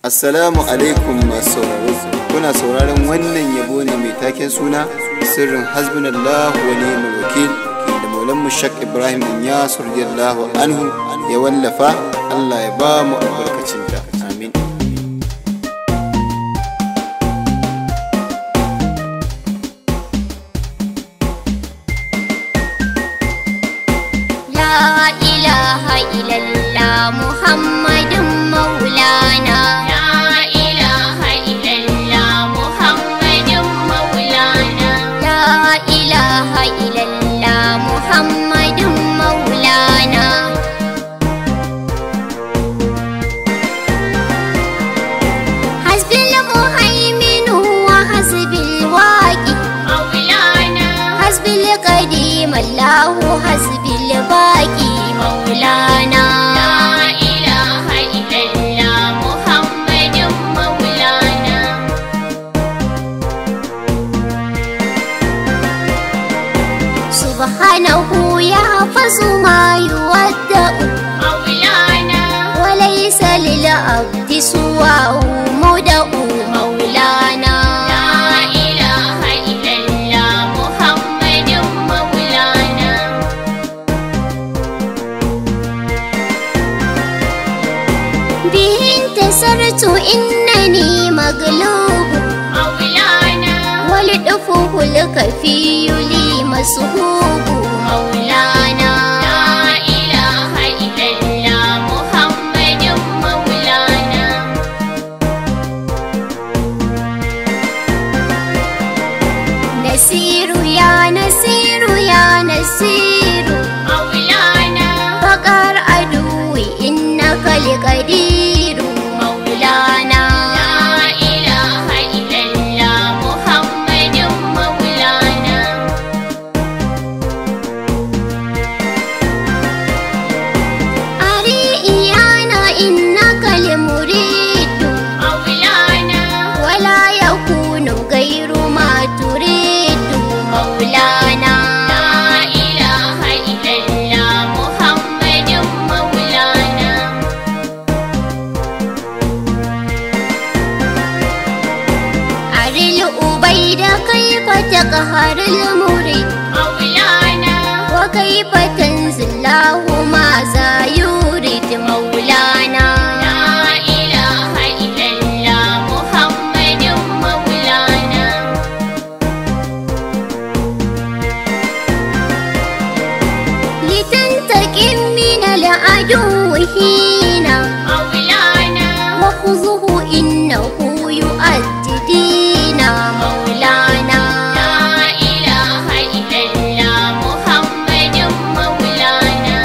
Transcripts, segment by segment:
Assalamu alaikum masu sauraro kuna sauraron wannan yabo ne mai taken suna sirrin hasbunallahu wa ni'mal wakil da maulan shak Ibrahim Inyas radiyallahu anhu ya wallafa Allah ya ba mu albarkacin ta amin لا إله إلا الله محمد مولانا لا إله إلا الله محمد مولانا لا إله إلا الله محمد مولانا حسبي المهيمن وحسبي الواقي مولانا حسبي القديم الله حسبي الباقي مولانا لا إله إلا الله محمد مولانا سبحانه يحفظ ما يودع مولانا وليس للعبد سواه مدع مولانا لا إله إلا الله محمد مولانا به انتصرت إنني مغلوب مولانا ولطفه الكفي لي مسهوب مولانا لا إله إلا الله محمد مولانا نسير يا نسير يا نسير مولانا فقر عدوي إنك القدير مولانا لا إله إلا الله محمد مولانا أريئيانا إنك المريد مولانا ولا يكون غير ما تريد مولانا لا إله إلا الله محمد مولانا أري الأبيد كيف تقهر المريد مولانا وكيف تنزل له ماذا يريد مولانا لا إله إلا الله محمد مولانا لتنتقم من العدو هينا مولانا وخذه إنه يؤدي دينا مولانا لا إله إلا الله محمد مولانا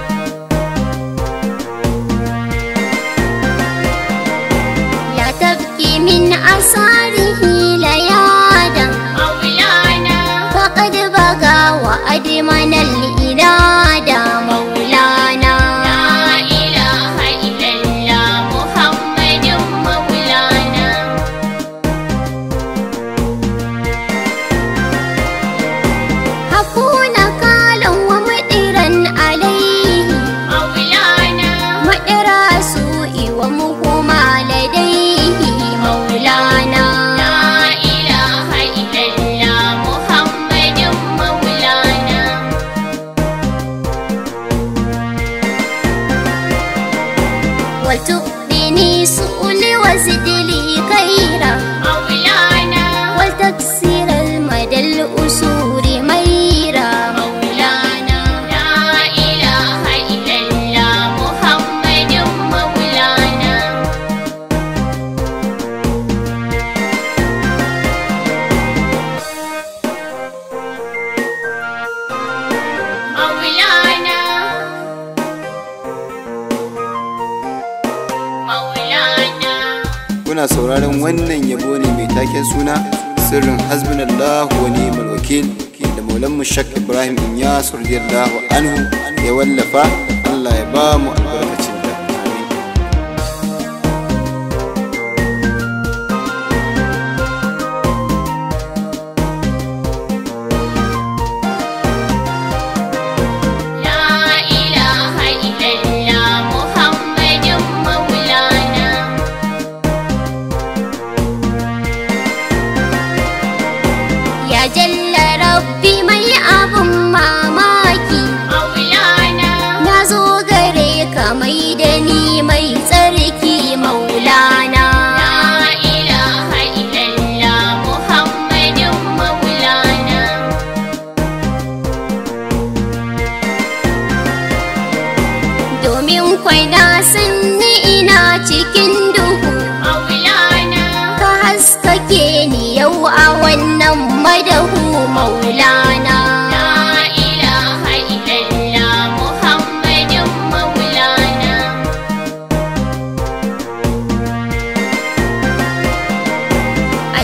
لا تبكي من أثاره ليادا مولانا فقد بقى وأدمن الإرادة مولانا لا إله إلا الله محمد مولانا حكون قالا ومدرا عليه مولانا مدرا سوء ومهما لديه مولانا لا إله إلا الله محمد مولانا ولتؤذني سؤل وزد لي خيرا مولانا ولتكسر المدى الأسور ميرا مولانا لا إله إلا الله محمد مولانا مولانا مولانا kuna sauraron wannan yabo ne mai taken suna sirrin hasbunallahu wa ni'mal wakil da maulan shak Ibrahim Inyas radiyallahu anhu ya wallafa Allah ya ba mu albarkacin ta amin لا إله إلا الله محمد مولانا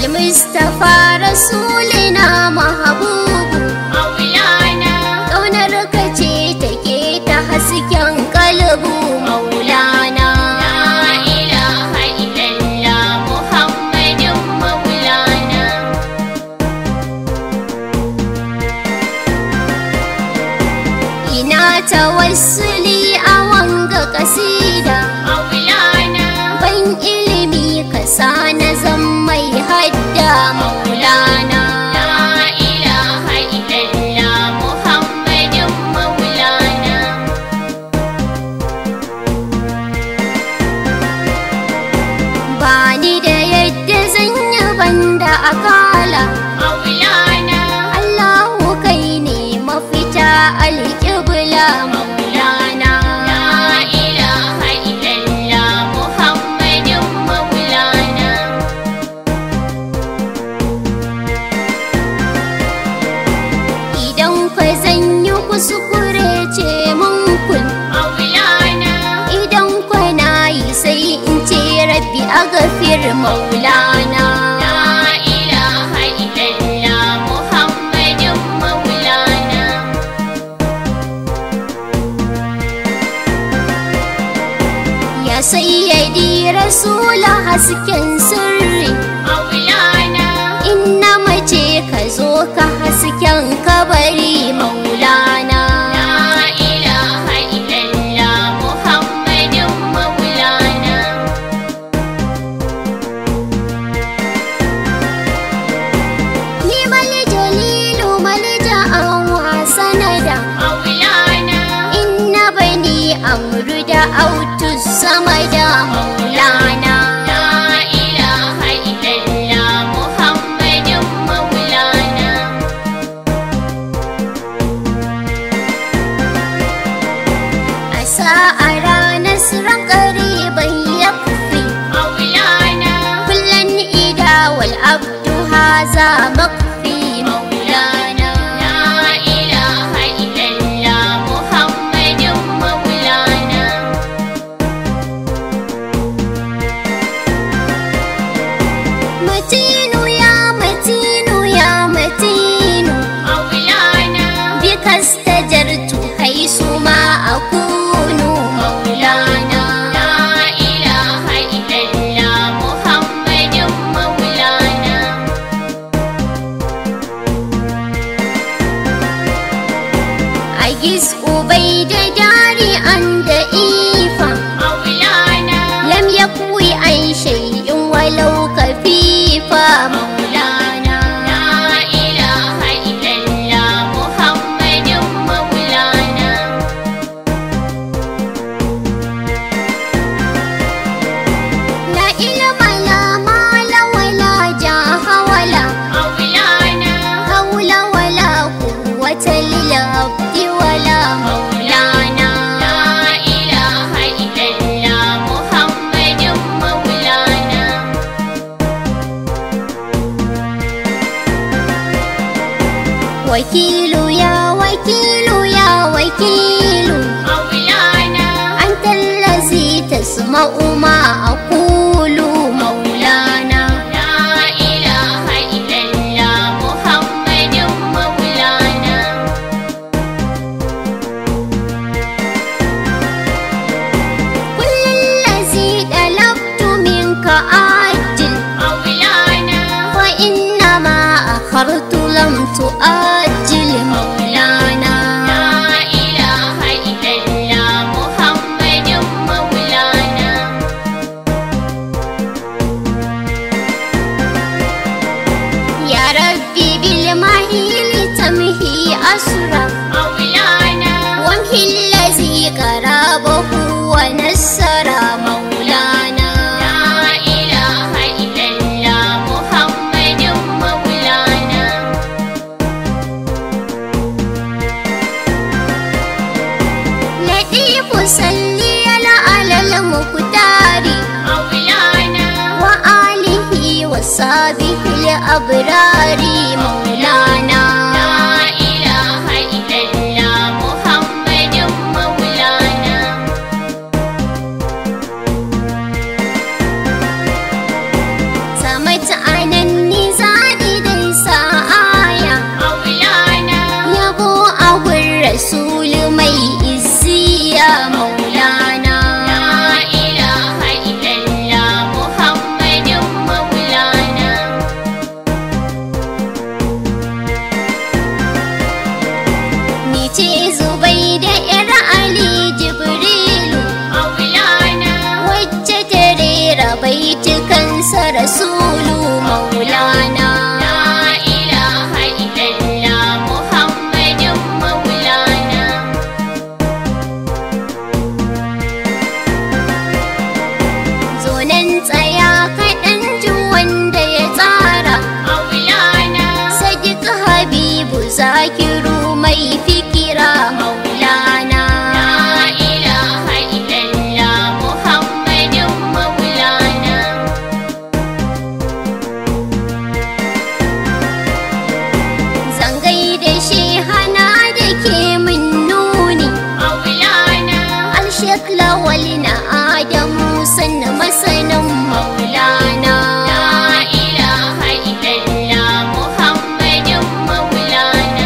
almustafa rasulina mahabubu Maulana ƙaunar ka ce take ta hasken kalbu maulana La ilaha illallah Muhammadun Maulana ina tawassuli a wanga kasida Maulana ban ilimi ka sa na zan mai hadda maulana La ilaha illallah Muhammadun Maulana ba ni da yadda zan yi banda akala Maulana Allahu kai ne mafita alƙibla maulana La ilaha illallah Muhammadun Maulana idan ka zan yi kuskure ce mun kun Maulana idan kwa na yi sai in ce rabbi a gafir maulana La ilaha illallah Muhammadun Maulana ya sayyadi rasula hasken sirri Maulana inna mace ka zo ka hasken kabari maulana La ilaha illallah Muhammadun Maulana ni mali jalilu malja an sanada Maulana inna bani amru da autu sama da maulana La ilaha illallah Muhammadun Maulana a sa'a ranar siran ƙariban ya kufi Maulana kullum ida wal abdu haza makfi maulana La ilaha illallah Muhammadun Maulana matinu ya matinu ya matinu Maulana bika stajartu haisu ma akunu maulana La ilaha illallah Muhammadun Maulana agis ubai da dari an da ifa Maulana lam yakwi an shay'in walau kafifa maulana La ilaha illallah Muhammadun Maulana la ilma la mala wala jaha wala Maulana hawla wala quwwata lil abdi wala maulana La ilaha illallah Muhammadun Maulana wakilu ya wakilu ya wakilu Maulana أنت الذي تسمع ما أقول مولانا La ilaha illallah Muhammadun Maulana كل الذي طلبت منك آجل Maulana وإنما أخرت لم تؤجل مولانا La ilaha illallah Muhammadun Maulana يا ربي بالمهيل تمهي أسرع Maulana وامحي الذي قرابه ونسر مولانا La ilaha illallah Muhammadun Maulana لطيف صلي على المختار Maulana وآله وصحبه الأبرار مولانا La ilaha illallah Muhammadun Maulana سمت عنني baitukansa rasulu maulana La ilaha illallah Muhammadun Maulana zonan tsaya kaɗan ji wanda ya tsara Maulana sadiq habibu zakiru mai fikira maulana La ilaha illallah Muhammadun Maulana zangai da shi hana da ke min nuni Maulana alshek lawal na adamu sanna masanin maulana La ilaha illallah Muhammadun Maulana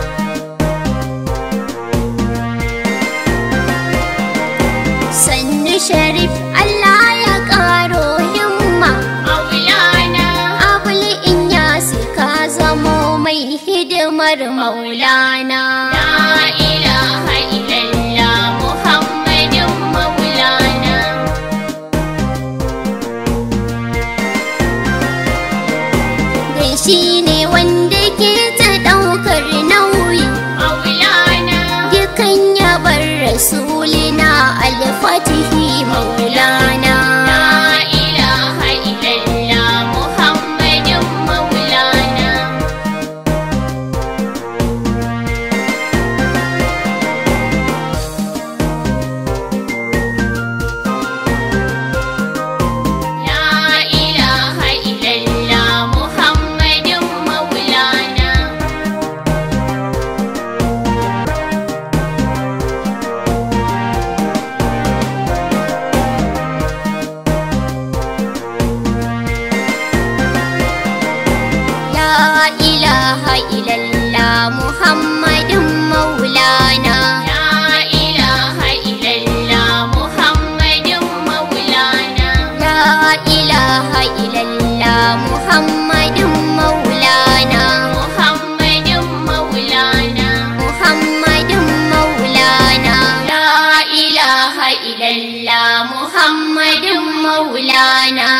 sannu sharif allah ya karo himma Maulana abul in yasi ka zamo mai hidimar maulana La ilaha illallah Muhammadun Maulana dan shi ne wanda ke ta ɗaukar nauyi Maulana dukan yabar rasulina alfatihi maulana La ilaha illallah Muhammadun Maulana La ilaha illallah Muhammadun Maulana La ilaha illallah Muhammadun maulana La ilaha illallah Muhammadun Maulana La ilaha illallah Muhammadun maulana Muhammadun Maulana Muhammadun maulana La ilaha illallah Muhammadun Maulana